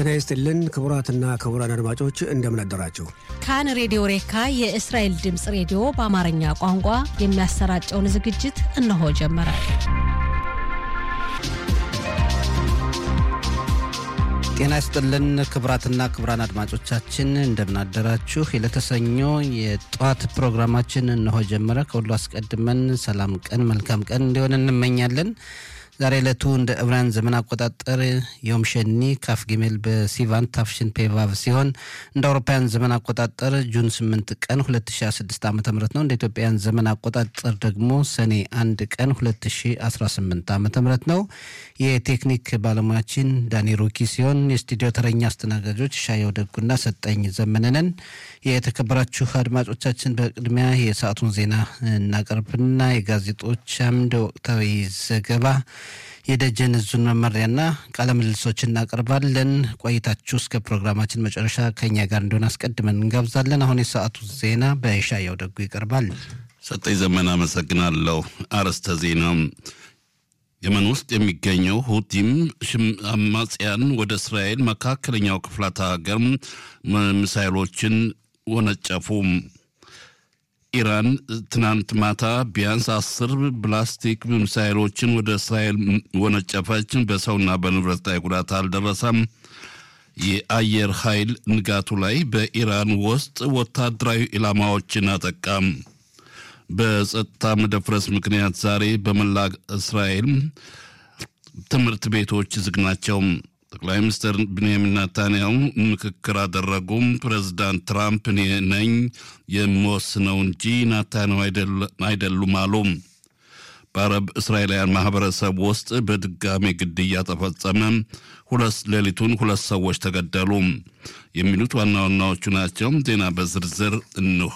ጤና ይስጥልን ክቡራትና ክቡራን አድማጮች እንደምን አደራችሁ። ካን ሬዲዮ ሬካ የእስራኤል ድምፅ ሬዲዮ በአማርኛ ቋንቋ የሚያሰራጨውን ዝግጅት እነሆ ጀመረ። ጤና ይስጥልን ክቡራትና ክቡራን አድማጮቻችን እንደምናደራችሁ። የለተሰኞ የጠዋት ፕሮግራማችን እነሆ ጀመረ። ከሁሉ አስቀድመን ሰላም ቀን መልካም ቀን እንዲሆን እንመኛለን። ዛሬ ዕለቱ እንደ ዕብራውያን ዘመን አቆጣጠር ዮም ሸኒ ካፍ ጊሜል በሲቫን ታፍሽን ፔቫቭ ሲሆን እንደ አውሮፓውያን ዘመን አቆጣጠር ጁን 8 ቀን 2016 ዓ ም ነው። እንደ ኢትዮጵያውያን ዘመን አቆጣጠር ደግሞ ሰኔ 1 ቀን 2018 ዓ ም ነው። የቴክኒክ ባለሙያችን ዳኒ ሩኪ ሲሆን የስቱዲዮ ተረኛ አስተናጋጆች ሻየው ደጉና ሰጠኝ ዘመነንን። የተከበራችሁ አድማጮቻችን በቅድሚያ የሰዓቱን ዜና እናቀርብና የጋዜጦች አምድ ወቅታዊ ዘገባ የደጀን እዙን መመሪያና ቃለ ምልልሶች እናቀርባለን። ቆይታችሁ እስከ ፕሮግራማችን መጨረሻ ከኛ ጋር እንደሆነ አስቀድመን እንጋብዛለን። አሁን የሰዓቱ ዜና በሻየው ደጉ ይቀርባል። ሰጠኝ ዘመን አመሰግናለሁ። አርዕስተ ዜና የመን ውስጥ የሚገኘው ሁቲም አማጽያን ወደ እስራኤል መካከለኛው ክፍላተ ሀገር ሚሳይሎችን ወነጨፉ። ኢራን ትናንት ማታ ቢያንስ አስር ብላስቲክ ሚሳይሎችን ወደ እስራኤል ወነጨፈች። በሰውና በንብረት ላይ ጉዳት አልደረሰም። የአየር ኃይል ንጋቱ ላይ በኢራን ውስጥ ወታደራዊ ኢላማዎችን አጠቃም። በጸጥታ መደፍረስ ምክንያት ዛሬ በመላ እስራኤል ትምህርት ቤቶች ዝግ ናቸው። ጠቅላይ ሚኒስትር ብንያሚን ናታንያሁ ምክክር አደረጉ። ፕሬዚዳንት ትራምፕ እኔ ነኝ የምወስነው እንጂ ናታንያሁ አይደሉም አሉ። በአረብ እስራኤላውያን ማህበረሰብ ውስጥ በድጋሜ ግድያ ተፈጸመ። ሁለት ሌሊቱን ሁለት ሰዎች ተገደሉ። የሚሉት ዋና ዋናዎቹ ናቸው። ዜና በዝርዝር እንሆ።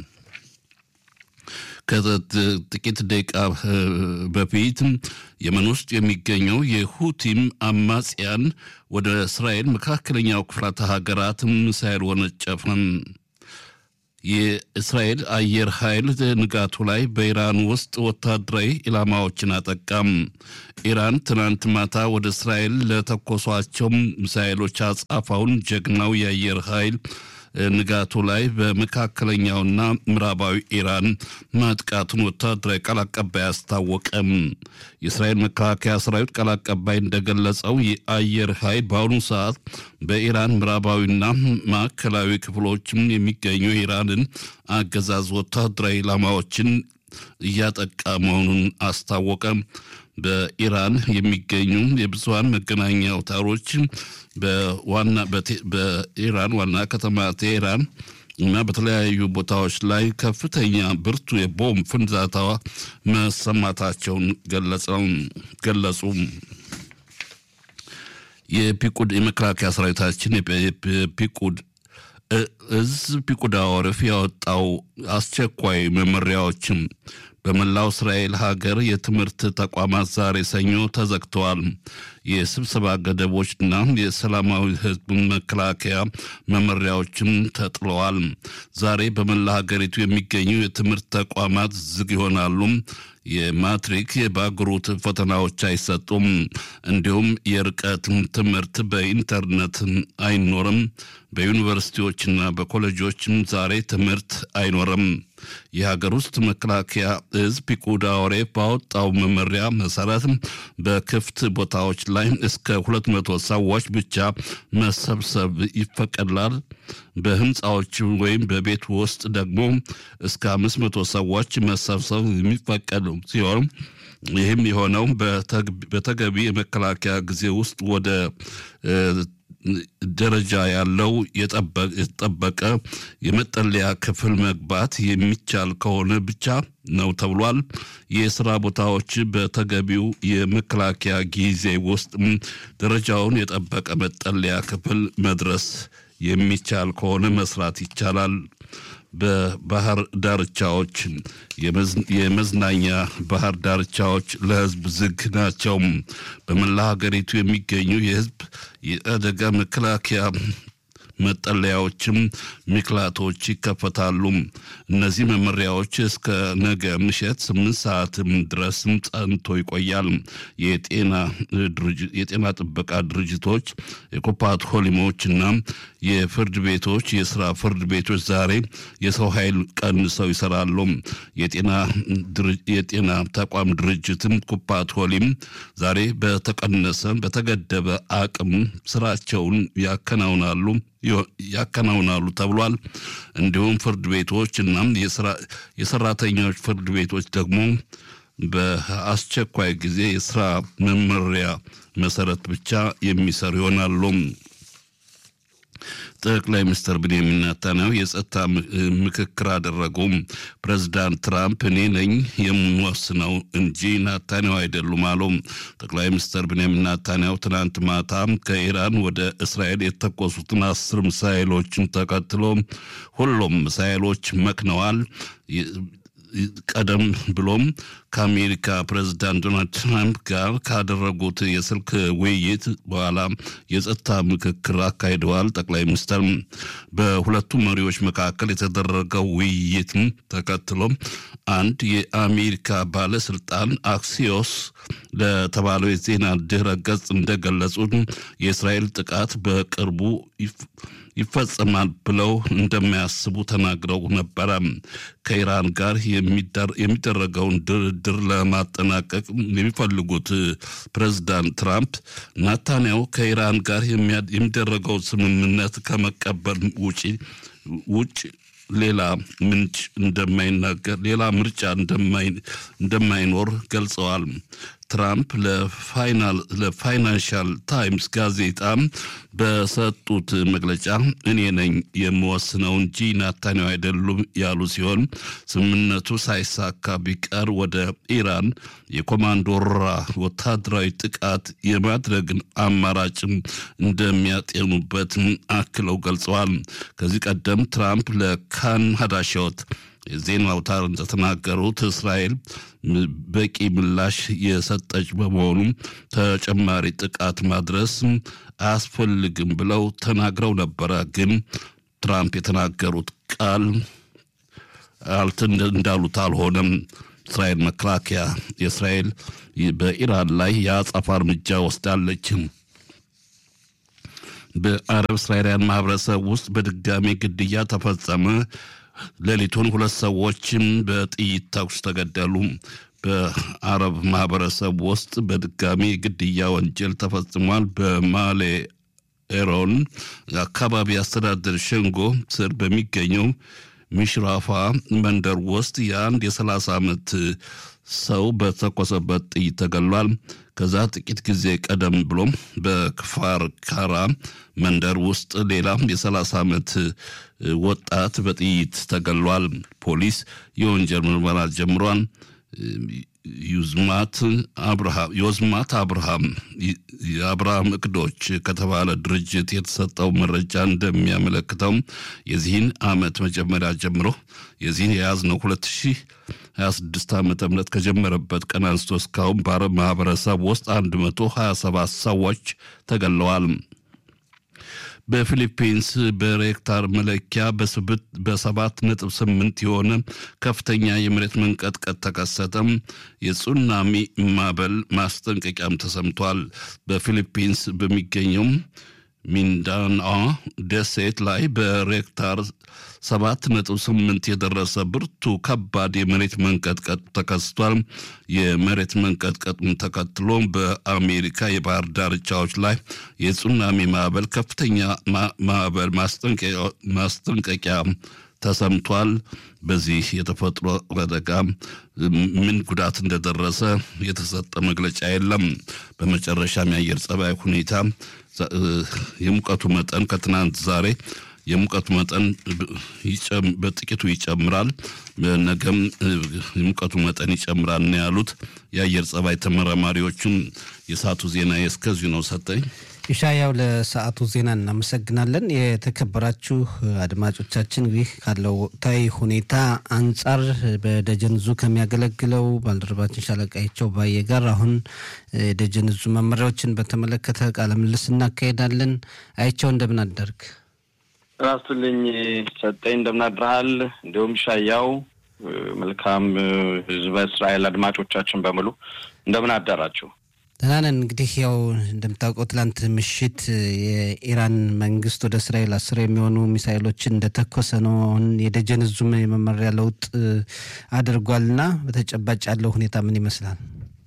ከጥቂት ደቂቃ በፊት የመን ውስጥ የሚገኘው የሁቲም አማጽያን ወደ እስራኤል መካከለኛው ክፍላተ ሀገራት ሚሳይል ወነጨፈ። የእስራኤል አየር ኃይል ንጋቱ ላይ በኢራን ውስጥ ወታደራዊ ኢላማዎችን አጠቃም። ኢራን ትናንት ማታ ወደ እስራኤል ለተኮሷቸው ሚሳይሎች አጻፋውን ጀግናው የአየር ኃይል ንጋቱ ላይ በመካከለኛውና ምዕራባዊ ኢራን ማጥቃቱን ወታደራዊ ቃል አቀባይ አስታወቀም። የእስራኤል መከላከያ ሰራዊት ቃል አቀባይ እንደገለጸው የአየር ኃይል በአሁኑ ሰዓት በኢራን ምዕራባዊና ማዕከላዊ ክፍሎችም የሚገኙ የኢራንን አገዛዝ ወታደራዊ ኢላማዎችን እያጠቃ መሆኑን አስታወቀ። በኢራን የሚገኙ የብዙሀን መገናኛ አውታሮች በዋና በኢራን ዋና ከተማ ቴሄራን እና በተለያዩ ቦታዎች ላይ ከፍተኛ ብርቱ የቦምብ ፍንዳታ መሰማታቸውን ገለጹ። የፒቁድ የመከላከያ ሰራዊታችን የፒቁድ እዝ ፒቁዳ ወረፍ ያወጣው አስቸኳይ መመሪያዎችም በመላው እስራኤል ሀገር የትምህርት ተቋማት ዛሬ ሰኞ ተዘግተዋል። የስብሰባ ገደቦችና የሰላማዊ ሕዝብ መከላከያ መመሪያዎችም ተጥለዋል። ዛሬ በመላ ሀገሪቱ የሚገኙ የትምህርት ተቋማት ዝግ ይሆናሉ። የማትሪክ የባግሩት ፈተናዎች አይሰጡም። እንዲሁም የርቀት ትምህርት በኢንተርኔት አይኖርም። በዩኒቨርሲቲዎችና በኮሌጆችም ዛሬ ትምህርት አይኖርም። የሀገር ውስጥ መከላከያ እዝ ፒቁዳ ኦሬፍ ባወጣው መመሪያ መሰረት በክፍት ቦታዎች ላይ እስከ ሁለት መቶ ሰዎች ብቻ መሰብሰብ ይፈቀዳል። በህንፃዎች ወይም በቤት ውስጥ ደግሞ እስከ አምስት መቶ ሰዎች መሰብሰብ የሚፈቀድ ሲሆን ይህም የሆነው በተገቢ የመከላከያ ጊዜ ውስጥ ወደ ደረጃ ያለው የተጠበቀ የመጠለያ ክፍል መግባት የሚቻል ከሆነ ብቻ ነው ተብሏል። የስራ ቦታዎች በተገቢው የመከላከያ ጊዜ ውስጥ ደረጃውን የጠበቀ መጠለያ ክፍል መድረስ የሚቻል ከሆነ መስራት ይቻላል። በባህር ዳርቻዎች የመዝናኛ ባህር ዳርቻዎች ለህዝብ ዝግ ናቸው። በመላ ሀገሪቱ የሚገኙ የህዝብ የአደጋ መከላከያ መጠለያዎችም ሚክላቶች ይከፈታሉ። እነዚህ መመሪያዎች እስከ ነገ ምሽት ስምንት ሰዓትም ድረስም ጸንቶ ይቆያል። የጤና ጥበቃ ድርጅቶች የኮፓት ሆሊሞችና የፍርድ ቤቶች የስራ ፍርድ ቤቶች ዛሬ የሰው ኃይል ቀንሰው ይሰራሉ። የጤና ተቋም ድርጅትም ኩፓት ሆሊም ዛሬ በተቀነሰ በተገደበ አቅም ስራቸውን ያከናውናሉ ያከናውናሉ ተብሏል። እንዲሁም ፍርድ ቤቶች እና የሰራተኞች ፍርድ ቤቶች ደግሞ በአስቸኳይ ጊዜ የስራ መመሪያ መሰረት ብቻ የሚሰሩ ይሆናሉ። ጠቅላይ ሚኒስትር ብንያሚን ኔታንያሁ የጸጥታ ምክክር አደረጉ። ፕሬዚዳንት ትራምፕ እኔ ነኝ የምወስነው እንጂ ናታንያሁ አይደሉም አሉ። ጠቅላይ ሚኒስትር ብንያሚን ኔታንያሁ ትናንት ማታ ከኢራን ወደ እስራኤል የተኮሱትን አስር ሚሳይሎችን ተከትሎ ሁሉም ሚሳይሎች መክነዋል። ቀደም ብሎም ከአሜሪካ ፕሬዚዳንት ዶናልድ ትራምፕ ጋር ካደረጉት የስልክ ውይይት በኋላ የጸጥታ ምክክር አካሂደዋል። ጠቅላይ ሚኒስትር በሁለቱ መሪዎች መካከል የተደረገው ውይይት ተከትሎ አንድ የአሜሪካ ባለስልጣን አክሲዮስ ለተባለው የዜና ድህረ ገጽ እንደገለጹት የእስራኤል ጥቃት በቅርቡ ይፈጸማል ብለው እንደማያስቡ ተናግረው ነበረ። ከኢራን ጋር የሚደረገውን ድርድር ለማጠናቀቅ የሚፈልጉት ፕሬዚዳንት ትራምፕ ናታንያሁ ከኢራን ጋር የሚደረገው ስምምነት ከመቀበል ውጪ ውጭ ሌላ ምንጭ እንደማይናገር ሌላ ምርጫ እንደማይኖር ገልጸዋል። ትራምፕ ለፋይናንሻል ታይምስ ጋዜጣ በሰጡት መግለጫ እኔ ነኝ የምወስነው እንጂ ናታንያሁ አይደሉም ያሉ ሲሆን ስምምነቱ ሳይሳካ ቢቀር ወደ ኢራን የኮማንዶራ ወታደራዊ ጥቃት የማድረግን አማራጭም እንደሚያጤኑበት አክለው ገልጸዋል። ከዚህ ቀደም ትራምፕ ለካን ሀዳሾት የዜና አውታር እንደተናገሩት እስራኤል በቂ ምላሽ የሰጠች በመሆኑ ተጨማሪ ጥቃት ማድረስ አያስፈልግም ብለው ተናግረው ነበረ። ግን ትራምፕ የተናገሩት ቃል እንዳሉት አልሆነም። እስራኤል መከላከያ የእስራኤል በኢራን ላይ የአጸፋ እርምጃ ወስዳለች። በአረብ እስራኤላውያን ማህበረሰብ ውስጥ በድጋሚ ግድያ ተፈጸመ። ሌሊቱን ሁለት ሰዎችም በጥይት ተኩስ ተገደሉ። በአረብ ማህበረሰብ ውስጥ በድጋሚ ግድያ ወንጀል ተፈጽሟል። በማሌ ኤሮን አካባቢ አስተዳደር ሸንጎ ስር በሚገኘው ሚሽራፋ መንደር ውስጥ የአንድ የሰላሳ ዓመት ሰው በተኮሰበት ጥይት ተገሏል። ከዛ ጥቂት ጊዜ ቀደም ብሎም በክፋር ካራ መንደር ውስጥ ሌላ የሰላሳ ዓመት ወጣት በጥይት ተገሏል። ፖሊስ የወንጀል ምርመራ ጀምሯል። ዩዝማት አብርሃም ዮዝማት አብርሃም የአብርሃም እቅዶች ከተባለ ድርጅት የተሰጠው መረጃ እንደሚያመለክተው የዚህን ዓመት መጀመሪያ ጀምሮ የዚህን የያዝነው ሁለት ሺህ 26 ዓመተ ምህረት ከጀመረበት ቀን አንስቶ እስካሁን በአረብ ማህበረሰብ ውስጥ 127 ሰዎች ተገለዋል። በፊሊፒንስ በሬክታር መለኪያ በሰባት ነጥብ ስምንት የሆነ ከፍተኛ የመሬት መንቀጥቀጥ ተከሰተም። የሱናሚ ማዕበል ማስጠንቀቂያም ተሰምቷል። በፊሊፒንስ በሚገኘው ሚንዳናኦ ደሴት ላይ በሬክታር ሰባት ነጥብ ስምንት የደረሰ ብርቱ ከባድ የመሬት መንቀጥቀጥ ተከስቷል። የመሬት መንቀጥቀጡን ተከትሎ በአሜሪካ የባህር ዳርቻዎች ላይ የሱናሚ ማዕበል ከፍተኛ ማዕበል ማስጠንቀቂያ ተሰምቷል። በዚህ የተፈጥሮ አደጋ ምን ጉዳት እንደደረሰ የተሰጠ መግለጫ የለም። በመጨረሻም የአየር ጸባይ ሁኔታ የሙቀቱ መጠን ከትናንት ዛሬ የሙቀቱ መጠን በጥቂቱ ይጨምራል፣ ነገም የሙቀቱ መጠን ይጨምራል ነው ያሉት የአየር ጸባይ ተመራማሪዎቹም። የሰዓቱ ዜና እስከዚሁ ነው። ሰጠኝ ኢሻያው ለሰዓቱ ዜና እናመሰግናለን። የተከበራችሁ አድማጮቻችን እንግዲህ ካለው ወቅታዊ ሁኔታ አንጻር በደጀን ዙ ከሚያገለግለው ባልደረባችን ሻለቃቸው ባየ ጋር አሁን የደጀን ዙ መመሪያዎችን በተመለከተ ቃለ ምልልስ እናካሄዳለን። አይቸው እንደምን አደርግ? ራሱልኝ ሰጠኝ እንደምናድረሃል። እንዲሁም ሻያው መልካም ህዝበ እስራኤል አድማጮቻችን በሙሉ እንደምን አደራችሁ? ደህና ነን። እንግዲህ ያው እንደምታውቀው ትላንት ምሽት የኢራን መንግስት ወደ እስራኤል አስር የሚሆኑ ሚሳይሎችን እንደተኮሰ ነው። አሁን የደጀን እዙም የመመሪያ ለውጥ አድርጓልና በተጨባጭ ያለው ሁኔታ ምን ይመስላል?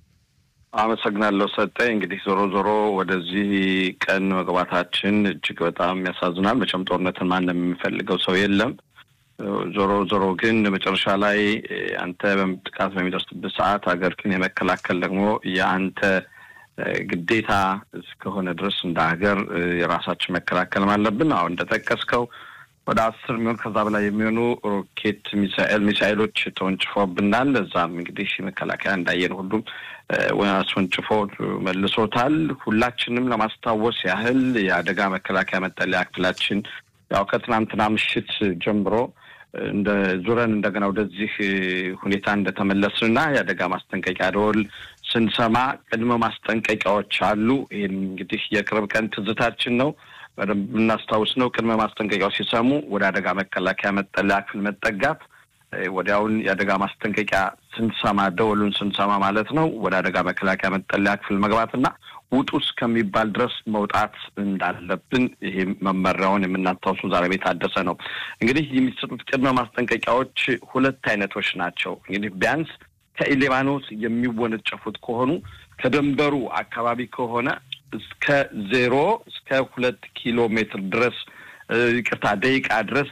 አመሰግናለሁ ሰጠኝ። እንግዲህ ዞሮ ዞሮ ወደዚህ ቀን መግባታችን እጅግ በጣም ያሳዝናል። መቼም ጦርነትን ማንም የሚፈልገው ሰው የለም። ዞሮ ዞሮ ግን መጨረሻ ላይ አንተ ጥቃት በሚደርስበት ሰዓት ሀገር ግን የመከላከል ደግሞ የአንተ ግዴታ እስከሆነ ድረስ እንደ ሀገር የራሳችን መከላከል አለብን። አሁን እንደጠቀስከው ወደ አስር የሚሆን ከዛ በላይ የሚሆኑ ሮኬት ሚሳኤል ሚሳኤሎች ተወንጭፎብናል። እዛም እንግዲህ መከላከያ እንዳየን ሁሉም አስወንጭፎ መልሶታል። ሁላችንም ለማስታወስ ያህል የአደጋ መከላከያ መጠለያ ክፍላችን ያው ከትናንትና ምሽት ጀምሮ እንደ ዙረን እንደገና ወደዚህ ሁኔታ እንደተመለስንና የአደጋ ማስጠንቀቂያ ደወል ስንሰማ ቅድመ ማስጠንቀቂያዎች አሉ። ይህም እንግዲህ የቅርብ ቀን ትዝታችን ነው። በደንብ የምናስታውስ ነው። ቅድመ ማስጠንቀቂያው ሲሰሙ ወደ አደጋ መከላከያ መጠለያ ክፍል መጠጋት፣ ወዲያውን የአደጋ ማስጠንቀቂያ ስንሰማ ደወሉን ስንሰማ ማለት ነው ወደ አደጋ መከላከያ መጠለያ ክፍል መግባትና ውጡ እስከሚባል ድረስ መውጣት እንዳለብን ይሄ መመሪያውን የምናስታውሱ ዛሬ ቤት ታደሰ ነው። እንግዲህ የሚሰጡት ቅድመ ማስጠንቀቂያዎች ሁለት አይነቶች ናቸው። እንግዲህ ቢያንስ ከሊባኖስ የሚወነጨፉት ከሆኑ ከደንበሩ አካባቢ ከሆነ እስከ ዜሮ እስከ ሁለት ኪሎ ሜትር ድረስ ይቅርታ ደቂቃ ድረስ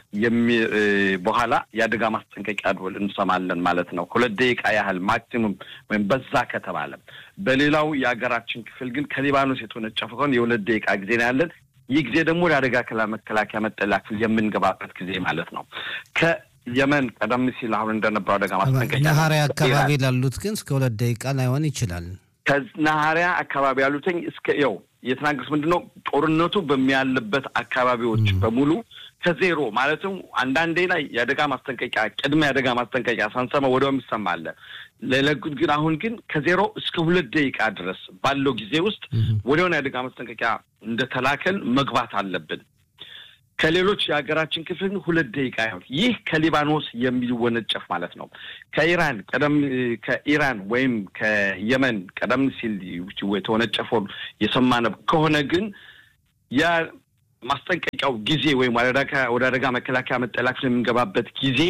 በኋላ የአደጋ ማስጠንቀቂያ ደወል እንሰማለን ማለት ነው። ሁለት ደቂቃ ያህል ማክሲሙም ወይም በዛ ከተባለ። በሌላው የሀገራችን ክፍል ግን ከሊባኖስ የተወነጨፈ ከሆነ የሁለት ደቂቃ ጊዜ ነው ያለን። ይህ ጊዜ ደግሞ ወደ አደጋ መከላከያ መጠለያ ክፍል የምንገባበት ጊዜ ማለት ነው። ከየመን ቀደም ሲል አሁን እንደነበረው አደጋ ማስጠንቀቂያ ነሐሪያ አካባቢ ላሉት ግን እስከ ሁለት ደቂቃ ላይሆን ይችላል። ከነሐሪያ አካባቢ ያሉትኝ እስከ ያው የተናገሩት ምንድን ነው ጦርነቱ በሚያልበት አካባቢዎች በሙሉ ከዜሮ ማለትም አንዳንዴ ላይ የአደጋ ማስጠንቀቂያ ቅድመ የአደጋ ማስጠንቀቂያ ሳንሰማ ወዲያው የሚሰማለ ለለጉት ግን አሁን ግን ከዜሮ እስከ ሁለት ደቂቃ ድረስ ባለው ጊዜ ውስጥ ወዲያውን የአደጋ ማስጠንቀቂያ እንደተላከል መግባት አለብን። ከሌሎች የሀገራችን ክፍል ሁለት ደቂቃ ይሆን። ይህ ከሊባኖስ የሚወነጨፍ ማለት ነው። ከኢራን ቀደም ከኢራን ወይም ከየመን ቀደም ሲል የተወነጨፈው የሰማነው ከሆነ ግን የማስጠንቀቂያው ጊዜ ወይም ወደ አደጋ መከላከያ መጠለያ ክፍል የምንገባበት ጊዜ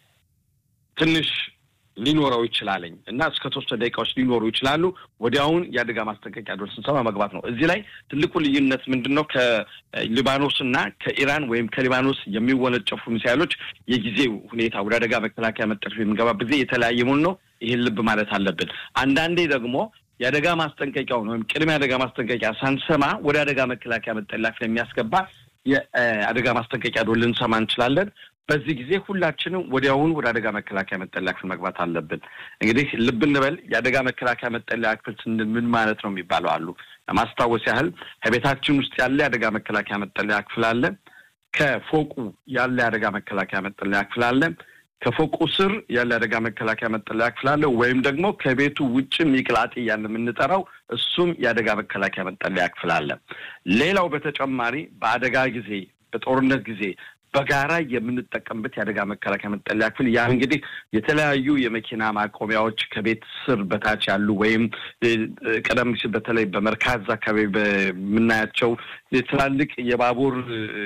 ትንሽ ሊኖረው ይችላለኝ እና እስከ ተወሰነ ደቂቃዎች ሊኖሩ ይችላሉ። ወዲያውን የአደጋ ማስጠንቀቂያ ደወል ስንሰማ መግባት ነው። እዚህ ላይ ትልቁ ልዩነት ምንድን ነው? ከሊባኖስ እና ከኢራን ወይም ከሊባኖስ የሚወነጨፉ ሚሳይሎች የጊዜ ሁኔታ ወደ አደጋ መከላከያ መጠለያ የምንገባበት ጊዜ የተለያየ መሆኑ ነው። ይህን ልብ ማለት አለብን። አንዳንዴ ደግሞ የአደጋ ማስጠንቀቂያውን ወይም ቅድመ የአደጋ ማስጠንቀቂያ ሳንሰማ ወደ አደጋ መከላከያ መጠለያ ክፍል የሚያስገባ የአደጋ ማስጠንቀቂያ ደወል ልንሰማ እንችላለን። በዚህ ጊዜ ሁላችንም ወዲያውኑ ወደ አደጋ መከላከያ መጠለያ ክፍል መግባት አለብን። እንግዲህ ልብ እንበል የአደጋ መከላከያ መጠለያ ክፍል ስንል ምን ማለት ነው የሚባለው አሉ። ለማስታወስ ያህል ከቤታችን ውስጥ ያለ የአደጋ መከላከያ መጠለያ ክፍል አለ። ከፎቁ ያለ የአደጋ መከላከያ መጠለያ ክፍል አለ። ከፎቁ ስር ያለ አደጋ መከላከያ መጠለያ ክፍል አለ። ወይም ደግሞ ከቤቱ ውጭ ሚቅላጤ እያለ የምንጠራው እሱም የአደጋ መከላከያ መጠለያ ክፍል አለ። ሌላው በተጨማሪ በአደጋ ጊዜ በጦርነት ጊዜ በጋራ የምንጠቀምበት የአደጋ መከላከያ መጠለያ ክፍል ያ እንግዲህ የተለያዩ የመኪና ማቆሚያዎች ከቤት ስር በታች ያሉ ወይም ቀደም ሲል በተለይ በመርካዝ አካባቢ በምናያቸው ትላልቅ የባቡር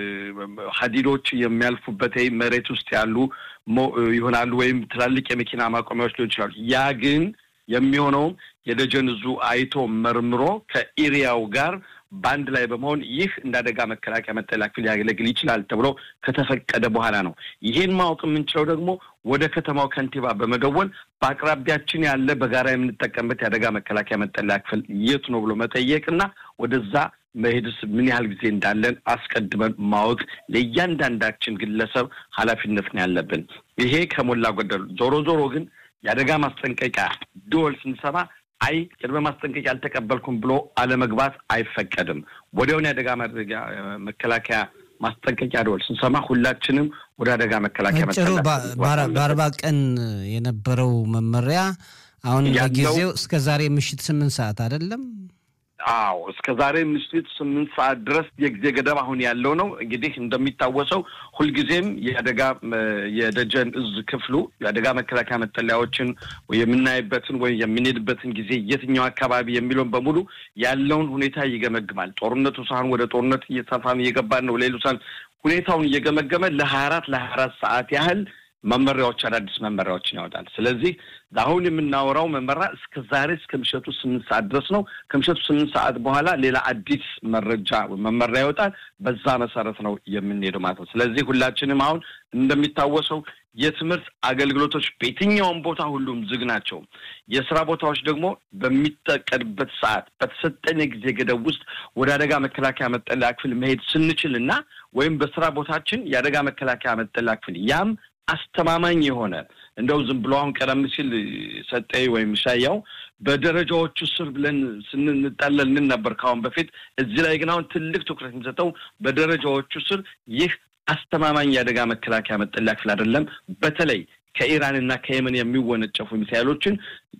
ሀዲዶች የሚያልፉበት መሬት ውስጥ ያሉ ይሆናሉ ወይም ትላልቅ የመኪና ማቆሚያዎች ሊሆን ይችላሉ። ያ ግን የሚሆነውም የደጀን እዙ አይቶ መርምሮ ከኤሪያው ጋር በአንድ ላይ በመሆን ይህ እንደ አደጋ መከላከያ መጠለያ ክፍል ሊያገለግል ይችላል ተብሎ ከተፈቀደ በኋላ ነው። ይሄን ማወቅ የምንችለው ደግሞ ወደ ከተማው ከንቲባ በመደወል በአቅራቢያችን ያለ በጋራ የምንጠቀምበት የአደጋ መከላከያ መጠለያ ክፍል የቱ ነው ብሎ መጠየቅና ወደዛ መሄድስ ምን ያህል ጊዜ እንዳለን አስቀድመን ማወቅ ለእያንዳንዳችን ግለሰብ ኃላፊነት ነው ያለብን። ይሄ ከሞላ ጎደሉ ዞሮ ዞሮ ግን የአደጋ ማስጠንቀቂያ ደወል ስንሰማ አይ ቅድመ ማስጠንቀቂያ አልተቀበልኩም ብሎ አለመግባት አይፈቀድም። ወዲያውን የአደጋ መከላከያ ማስጠንቀቂያ ደወል ስንሰማ ሁላችንም ወደ አደጋ መከላከያ ጭሩ በአርባ ቀን የነበረው መመሪያ አሁን ለጊዜው እስከ ዛሬ ምሽት ስምንት ሰዓት አይደለም አዎ እስከ ዛሬ ምሽት ስምንት ሰዓት ድረስ የጊዜ ገደብ አሁን ያለው ነው። እንግዲህ እንደሚታወሰው ሁልጊዜም የአደጋ የደጀን እዝ ክፍሉ የአደጋ መከላከያ መጠለያዎችን የምናይበትን ወይም የምንሄድበትን ጊዜ የትኛው አካባቢ የሚለውን በሙሉ ያለውን ሁኔታ ይገመግማል። ጦርነቱ ሳይሆን ወደ ጦርነት እየተፋን እየገባን ነው። ሌሎሳን ሁኔታውን እየገመገመ ለሀያ አራት ለሀያ አራት ሰዓት ያህል መመሪያዎች አዳዲስ መመሪያዎችን ያወጣል። ስለዚህ አሁን የምናወራው መመሪያ እስከ ዛሬ እስከ ምሽቱ ስምንት ሰዓት ድረስ ነው። ከምሽቱ ስምንት ሰዓት በኋላ ሌላ አዲስ መረጃ መመሪያ ይወጣል። በዛ መሰረት ነው የምንሄደው ማለት ነው። ስለዚህ ሁላችንም አሁን እንደሚታወሰው የትምህርት አገልግሎቶች በየትኛውም ቦታ ሁሉም ዝግ ናቸው። የስራ ቦታዎች ደግሞ በሚጠቀድበት ሰዓት በተሰጠን የጊዜ ገደብ ውስጥ ወደ አደጋ መከላከያ መጠለያ ክፍል መሄድ ስንችል እና ወይም በስራ ቦታችን የአደጋ መከላከያ መጠለያ ክፍል ያም አስተማማኝ የሆነ እንደው ዝም ብሎ አሁን ቀደም ሲል ሰጠኝ ወይም ሻያው በደረጃዎቹ ስር ብለን ስንጠለል ንን ነበር ከአሁን በፊት። እዚህ ላይ ግን አሁን ትልቅ ትኩረት የሚሰጠው በደረጃዎቹ ስር ይህ አስተማማኝ የአደጋ መከላከያ መጠለያ ክፍል አይደለም። በተለይ ከኢራንና ከየመን የሚወነጨፉ ሚሳይሎችን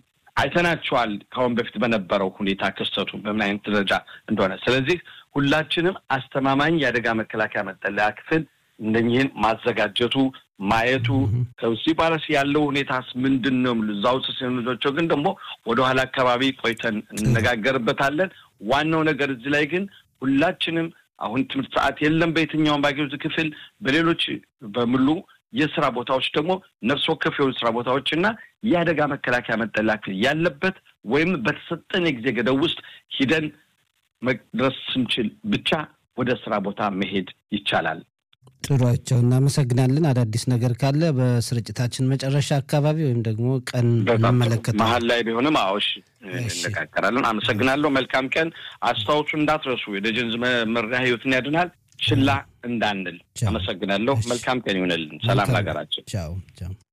አይተናቸዋል። ከአሁን በፊት በነበረው ሁኔታ ክስተቱ በምን አይነት ደረጃ እንደሆነ። ስለዚህ ሁላችንም አስተማማኝ የአደጋ መከላከያ መጠለያ ክፍል እነኝህን ማዘጋጀቱ ማየቱ ከዚህ ባለስ ያለው ሁኔታስ ምንድን ነው? እዛ ውስጥ ሲኖቸው ግን ደግሞ ወደኋላ አካባቢ ቆይተን እንነጋገርበታለን። ዋናው ነገር እዚህ ላይ ግን ሁላችንም አሁን ትምህርት ሰዓት የለም በየትኛውም ባጌዎች ክፍል፣ በሌሎች በሙሉ የስራ ቦታዎች ደግሞ ነፍስ ወከፍ የሆኑ ስራ ቦታዎች እና የአደጋ መከላከያ መጠለያ ክፍል ያለበት ወይም በተሰጠን የጊዜ ገደብ ውስጥ ሂደን መድረስ ስንችል ብቻ ወደ ስራ ቦታ መሄድ ይቻላል። ጥሯቸው እናመሰግናለን። አዳዲስ ነገር ካለ በስርጭታችን መጨረሻ አካባቢ ወይም ደግሞ ቀን እንመለከታለን። መሀል ላይ ቢሆንም አዎሽ እንነጋገራለን። አመሰግናለሁ። መልካም ቀን። አስታውሱ እንዳትረሱ። የደጀን መመሪያ ህይወትን ያድናል። ችላ እንዳንል። አመሰግናለሁ። መልካም ቀን ይሆንልን። ሰላም ለሀገራችን። ቻው ቻው።